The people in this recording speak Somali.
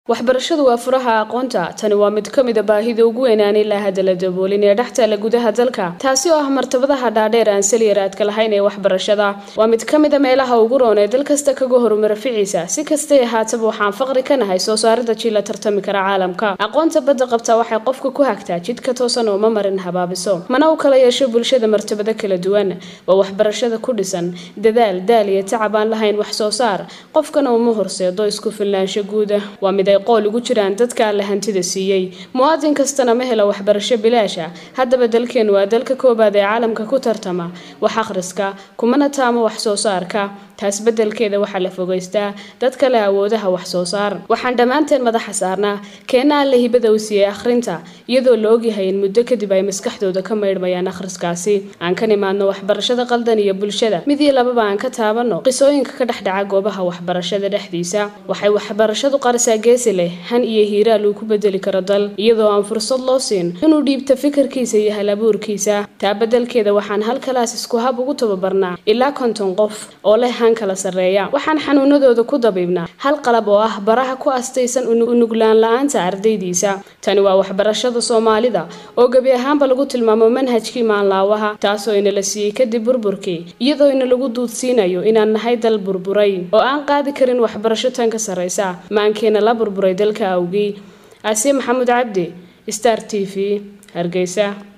waxbarashadu waa furaha aqoonta tani waa mid ka mida baahida ugu weynaan ilaa hadda la daboolin ee dhex taalla gudaha dalka taasi oo ah martabadaha dhaadheer aan saliyaraadka lahayn ee waxbarashada waa mid ka mida meelaha ugu roon ee dal kasta kaga horumara ficiisa si kastay ahaataba waxaan faqri ka nahay soo saarida jii la tartami kara caalamka aqoonta badda qabta waxay qofka ku hagtaa jidka toosan oo ma marin habaabiso mana u kala yeesho bulshada martabado kala duwan waa waxbarashada ku dhisan dadaal daal iyo tacab aan lahayn wax soo saar qofkana uma horseedo isku filnaansho guuda waa mid ay qool ugu jiraan dadka alle hantida siiyey muwaadin kastana ma helo waxbarasho bilaasha haddaba dalkeenu waa dalka koobaad ee caalamka ku tartama wax akhriska kumana taamo wax soo saarka taas beddelkeeda waxaa la fogeystaa dadka leh awoodaha wax soo saar waxaan dhammaanteen madaxa saarnaa keena alle hibada u siiyey akhrinta iyadoo la ogyahay in muddo kadib ay maskaxdooda ka maydhmayaan akhriskaasi aan ka nimaadno waxbarashada qaldan iyo bulshada mid iyo lababa aan ka taabanno qisooyinka ka dhex dhaca goobaha waxbarashada dhexdiisa waxay waxbarashadu qarisaa geesi leh han iyo hiiraal uu ku bedeli karo dal iyadoo aan fursad loo siin inuu dhiibto fikirkiisa iyo halabuurkiisa taa beddelkeeda waxaan hal kalaas isku hab ugu tababarnaa ilaa konton qof oo leh han kala sarreeya waxaan xanuunadooda ku dabiibnaa hal qalab oo ah baraha ku astaysan unuglaan la-aanta ardaydiisa tani waa waxbarashada soomaalida oo gebi ahaanba lagu tilmaamo manhajkii maanlaawaha taasoo inala siiyey kadib burburkii iyadoo ina lagu duudsiinayo inaan nahay dal burburay oo aan qaadi karin waxbarasho tan ka sarraysa maankeena la burburay dalka awgii aasiya maxamuud cabdi star t v hargeysa